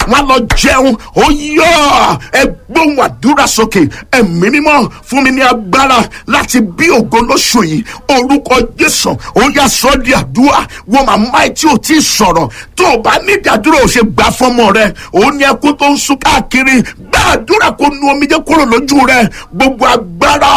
wọn lọ jẹun ó yọ ẹgbóhùn àdúrà sókè ẹ̀mí mímọ́ fún mi ní agbára láti bí ògo lóṣù yìí orúkọ jésù ó yà sọ di àdúrà wo màmá ẹ tí ò tí ì sọ̀rọ̀ tó o bá ní ìdádúró ò ṣe gbà fọmọ rẹ òun ní ẹkún tó ń sun káàkiri gbà àdúrà kó nu omijé kúrò lójú rẹ gbogbo agbára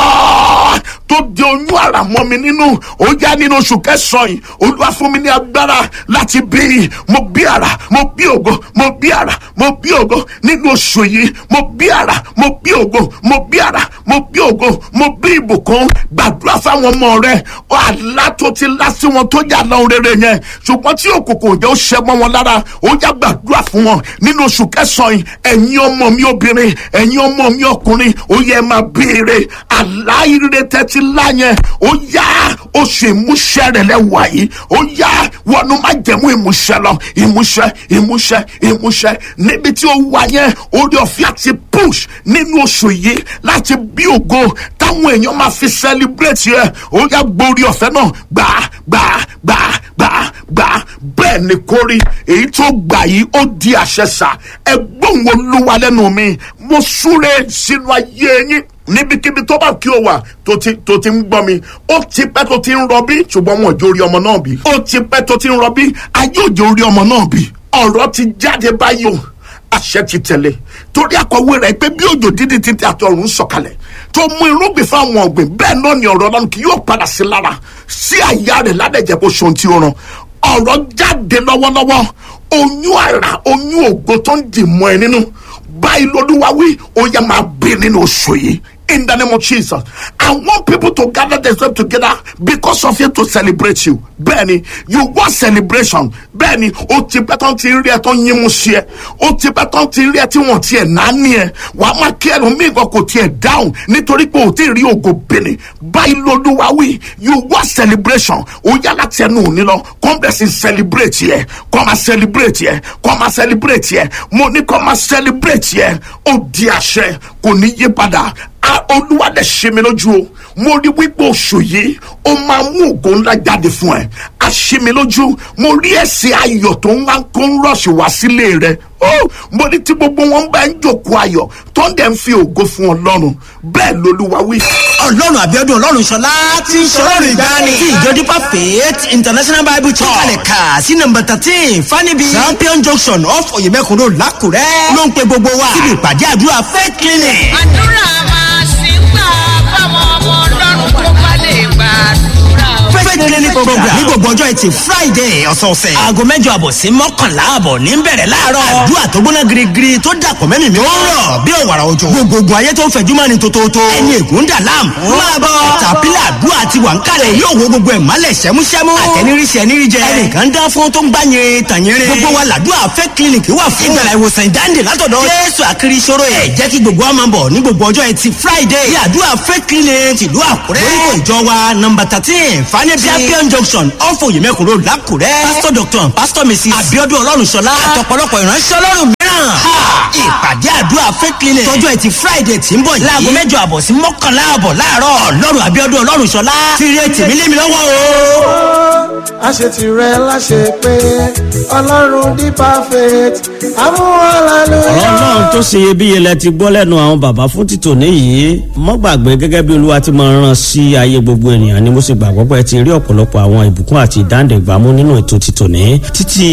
tó di oyún àrà mọ́ mi nínú ó yá nínú oṣù kẹsàn-án yìí olúwa fún mi ní agbára láti bí mo bí àrà mo bí ògo mo bí àrà mo bí ògo nínú oṣù yìí mo bí àrà mo bí ògo mo bí àrà mo bí ògo mo bí ìbùkún gbàdúrà fáwọn ọmọ rẹ àlá tó ti lá sí wọn tó yà lọ rere yẹn ṣùgbọ́n tí òkùnkùn òjò ṣẹ mọ́ wọn lára ó yá gbàdúrà fún wọn nínú oṣù kẹsàn-án yìí ẹ̀yin ọmọ mi obìnrin ẹ̀yin ọmọ mi ọkùnrin ó yẹ máa béèrè àlá ire tẹ́tí lá yẹn ó yá oṣù ìmúṣẹ rẹ lẹ́wà yìí ó yá wọnú má jẹ̀mú ìmúṣẹ lọ ìmúṣẹ ìmúṣẹ ìmúṣẹ níbi tí ó wà yẹn orí ọ̀fẹ́ àti push nínú oṣù yìí láti bí ògo táwọn èèyàn máa fi celebrate yẹ ó yá gbórí ọ̀fẹ́ náà gbà gbà gbà gbà gbà bẹ́ẹ̀ ni kórí èyí tó gbà yìí ó di àṣẹ sà ẹgbọ́n olúwa lẹ́nu mi mo súre sínú ayé yín níbikíbi tó bá kí o wà tó ti tó ti ń gbọ́ mi ó ti pẹ́ tó ti ń rọbí ṣùgbọ́n wọn ò jó orí ọmọ náà bí ó ti pẹ́ tó ti ń rọbí ayé òjò orí ọmọ náà bí ọ̀rọ̀ ti jáde báyìí o àṣẹ ti tẹ̀lé torí àkọwé rẹ̀ pé bí òjò dídí títí àti ọ̀run sọ̀kalẹ̀ tó mú irúgbìn fáwọn ọ̀gbìn bẹ́ẹ̀ náà ni ọ̀rọ̀ ọlọ́run kì yóò padà sí lára sí àyà rẹ̀ ládẹ́jẹ́ kó ṣohun tí ó ràn ọ̀rọ̀ jáde lọ́wọ́lọ́wọ́ oyún àrà oyún ògo tó ń dì mọ́ ẹ nínú báyìí lọ́dúnwá wí ó yẹ máa bí nínú oṣù yìí in the name of Jesus. I want people to gather themselves together because of you to celebrate you. Bẹ́ẹ̀ni, you want celebration. Bẹ́ẹ̀ni, o ti pẹ́ tán ti rí ẹ tán yín mú sí ẹ. O ti pẹ́ tán ti rí ẹ tí wọ́n ti ẹ̀ náání ẹ. Wà á máa kí ẹnu mí gan kò tiẹ̀ dáhùn nítorí pé o ti rí ògo bìnrin. Báyìí lolúwa wí, you want celebration. O yá láti ẹnu òní lọ. Come bẹ́ẹ̀ sì celebrate yẹ. Come máa celebrate yẹ. Come máa celebrate yẹ. Mo ní come máa celebrate yẹ. Ó di àṣẹ kò ní yí padà olúwa dẹ̀ ṣe mi lójú o mo rí wípé oṣù yìí ó máa mú ògo ńlá jáde fún ẹ a ṣe mi lójú mo rí ẹsẹ̀ ayọ̀ tó ń wá kó ń rọ̀ṣì wá sílé rẹ mo ní tí gbogbo wọn bá ń jòkó ayọ̀ tó ń dẹ̀ ń fi ògo fún ọlọ́run bẹ́ẹ̀ lolúwa wí. ọlọ́run àbíọ́dún ọlọ́run ṣọlá ti ń ṣọlọ́run ìgbani tí ìjọ dípà faith international bible church kalẹ̀ kà sí nọmba thirteen fanibi champion junction off oyemekun road lákùrẹ́ ló ń pe gbogbo wa síbi ìpàdé àdúrà faith clinic. àdúrà máa ṣì ń gbà fáwọn ọmọ ọlọ́run tó bá lè gbàdúrà o. faith clinic program ní gbogbo ọjọ́ ẹtì friday ọ̀sọ̀ọ̀sẹ̀ aago mẹ́jọ àbọ̀ sí mọ́kànlá àbọ̀ ní bẹ̀rẹ̀ láàárọ̀ àdúrà tó gbóná girigiri tó dàpọ̀ mẹ́mì mi ó rọ̀ bí òwàrà òjò gbogbogbò ayé tó ń fẹ̀jú mọ́ni tótótó ẹni ègún dà láàmú máa bọ̀ tàpílà àdúrà ti wà ń kalẹ̀ yóò wo gbogbo ẹ̀ mọ́lẹ̀ sẹ́músẹ́mú àtẹniríṣẹ́ ẹniríjẹ ẹnìkan dán fún tó ń gbá yẹn tàyẹrẹ gbogbo wa làdúrà fẹ́ clinic wà fún ìgbàlá ìwòsàn ìdáǹdè látọ̀dọ̀ jésù àkiri ìṣòro ẹ̀ jẹ́ kí gbogbo wa máa bọ̀ ní gbogbo ọjọ́ ẹtì friday ní àdúrà fẹ́ clinic tìlú àkúrẹ́ lórúkọ ìjọ wa nọmba thirteen fanẹ́bí champion junction off oyemekun road lákùrẹ́ pastor doctor and pastor mrs abiodun ọlọ́runṣọlá àtọ̀pọ̀lọpọ̀ ìránṣẹ́ ọlọ́run mìíràn ìpàdé àdúrà fẹ́ clinic tọjọ́ ẹtì friday tí ń bọ̀ yìí láago mẹ́jọ àbọ̀ sí mọ́kànlá àbọ̀ láàárọ̀ ọlọ́run abiodun ọlọ́runṣọlá ti rí ètì mi lé mi lọ́wọ́ o. àṣetì rẹ láṣẹ pé ọlọ́run ní perfect amúhàlálùyọ. ọ̀rọ̀ náà tó ṣe iyebíye lẹ ti gbọ́ lẹ́nu àwọn bàbá fún títò níyìí mọ́ gbàgbé gẹ́gẹ́ bí olúwa ti máa ràn sí ayé gbogbo ènìyàn ni mo sì gbàgbọ́ pé ẹ ti rí ọ̀pọ̀lọpọ̀ àwọn ìbùkún àti ìdáǹdẹ̀gbàmú nínú ètò títò ní títí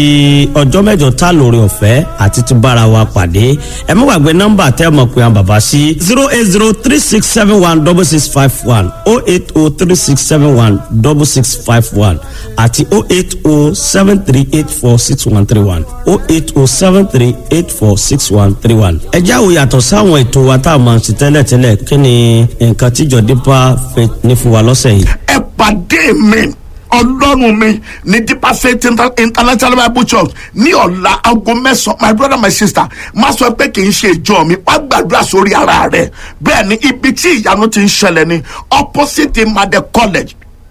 ọjọ́ mẹ́jọ tá lórí ọ̀fẹ́ àti ti bára wa pàdé ẹ mọ́ gbàgbé nọ́mbà tẹ́ mọ̀ pé àwọn bàbá sí zero eight zero three six seven one double six five one oh eight oh three six seven one double six five one àti oh eight oh seven three eight four six one three one oh eight oh seven three eight four six one three one. ẹ jáwó yàtọ̀ sáwọn ètò wa tá a máa ń ṣe tẹ́lẹ̀tẹ́lẹ̀ kí ni nǹkan tíjọ dípà fẹ́ ní fún wa lọ́sẹ̀ yìí. ẹ pàdé mi ọlọ́run mi ní deeper faith Inter- international bible church ní ọ̀la aago mẹ́sàn-án my brother my sister má sọ pé kì í ṣe ìjọ mi wá gbàdúrà sórí ara rẹ bẹ́ẹ̀ ni ibi tí ìyanu ti ń ṣẹlẹ̀ ni opposite imade college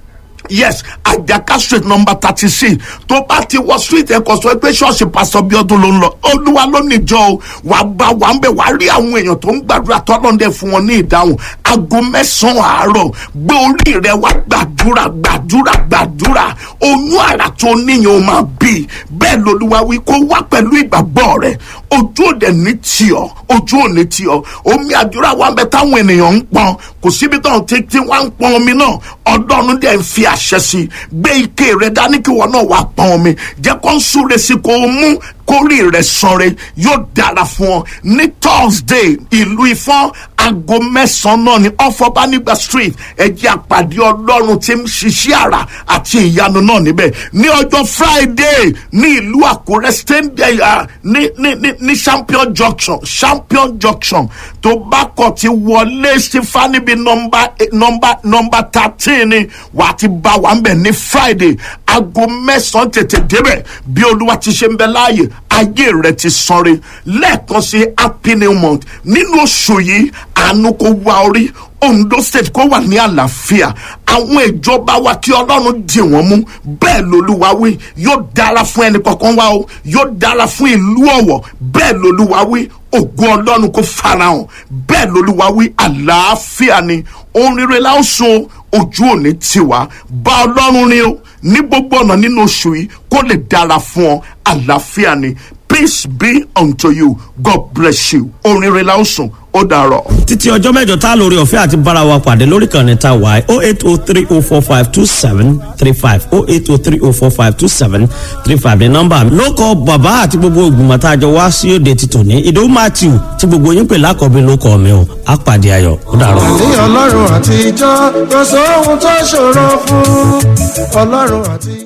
yes àjàká street number thirty six tó bá ti wọ street ẹ̀kọ́ sọ pé ṣọ́ọ̀ṣì pásọ bíọ́dún ló ń lọ olúwa ló níjọ o wàá bá wàá ń bẹ̀ wàá rí àwọn èèyàn tó ń gbàdúrà tọ́lọ́ndẹ̀ fún wọn ní ìdáhùn aago mẹ́sàn-án àárọ̀ gbé orí rẹ wá gbàdúrà gbàdúrà gbàdúrà oyún àrà tó níyàn ó máa bí bẹ́ẹ̀ lolúwa wí kó wá pẹ̀lú ìgbàgbọ́ rẹ ojú òde ní tiọ̀ ojú òní tiọ̀ omi àdúrà wa ń bẹ táwọn ènìyàn ń pọn kò síbi tó ń tí tí wọ́n ń pọn omi náà ọlọ́run dẹ̀ ń fi àṣẹ sí i gbé ike rẹ dání kí wọn náà wá pọn omi jẹ́ kó ń súre sí kó o mú kórè rẹ sanre yóò dára fún ọ ní thursday ìlú ifọ̀n aago mẹ́sàn-án náà ní ọ̀fọ̀bánigba street ẹ̀jẹ̀ àpàdé ọlọ́run tí ń ṣiṣẹ́ àrà àti ìyanu náà níbẹ̀ ní ọjọ́ friday ní ìlú àkúrẹ́ stendaya ní ní ní ní champion junction champion junction tó bá kọ̀ ti wọlé sífà níbi nọmba nọmba nọmba thirteen ni wàá ti bá wa ń bẹ̀ ní friday aago mẹ́sàn-án tètè débẹ̀ bí olúwa ti ṣe ń bẹ láàyè ayé rẹ ti sanre lẹ́ẹ̀kan sí happy new month nínú oṣù yìí àánú kó wá orí ondo state kó wà ní àlàáfíà àwọn ìjọba wa kí ọlọ́run dì wọ́n mú bẹ́ẹ̀ lolúwa wí yóò dára fún ẹnì kankan wa o yóò dára fún ìlú ọ̀wọ̀ bẹ́ẹ̀ lolúwa wí ògùn ọlọ́run kó farahàn bẹ́ẹ̀ lolúwa wí àlàáfíà ni ohun rere la ó sun ojú òní tiwa bá ọlọ́run rin o ní gbogbo ọ̀nà nínú oṣù yìí kó lè dára fún ọ àlàáfíà ni peace be unto you god bless you ohun rere la ó sùn ó dàrọ. títí ọjọ́ mẹ́jọ tá a lórí ọ̀fẹ́ àti bára wa pàdé lórí kan ní ta wáyé oh eight oh three oh four five two seven three five oh eight oh three oh four five two seven three five ní nọ́mbà mi. ló kọ bàbá àti gbogbo ìgbìmọ̀ tá a jọ wá sí òde ti tòní ìdòwú matthew tí gbogbo yín pè lákọ̀ọ́bí ló kọ́ mi o á pàdé ayọ̀ ó dàrọ. ní ọlọ́run àtijọ́ kò sóhun tó ṣòro fún ọlọ́run àtijọ́.